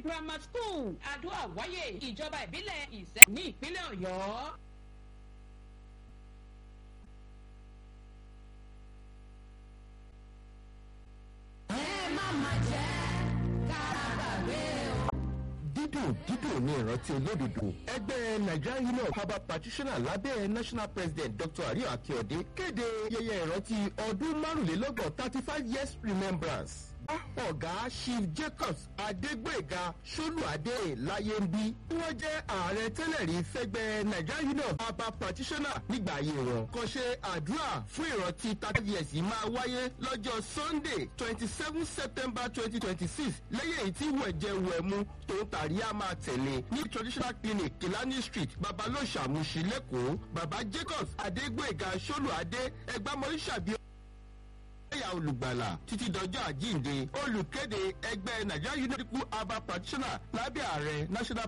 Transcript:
grammar school àdúrà wáyé ìjọba ìbílẹ̀ ìṣẹ́ ní ìpínlẹ̀ ọ̀yọ́. ẹ má má jẹ́ kára gbàgbé o. dídùn dídùn ní ìrántí olódodo ẹgbẹ́ nigerian union of herbal practitioners lábẹ́ national president dr ariyo akeode kéde yẹyẹ ìrántí ọdún márùnlélọ́gbọ̀n thirty five years remembrance ọ̀gá chief jacobs adégbèga ṣolúadé láyé ń bí wọ́n jẹ́ ààrẹ tẹ́lẹ̀ rí fẹ́gbẹ́ nigerian union of herbal practitioners nígbà ayé wọn kàn ṣe àdúrà fún ìrántí thirty years yìí máa wáyé lọ́jọ́ sunday twenty seven september twenty twenty six lẹ́yìn èyí tí wẹ̀jẹ̀ wẹ̀mú tó ń tàrí á máa tẹ̀lé ní traditional clinic kilani street babalóṣà mushi lẹ́kọ̀ọ́ baba jacobs adégbèga ṣolúadé ẹgbàmọ́ríṣàbí ẹ̀yà olùgbàlà títí dọjọ́ àjíǹde olùkéde ẹgbẹ́ nigeria union medical herbal practitioner lábẹ́ ààrẹ national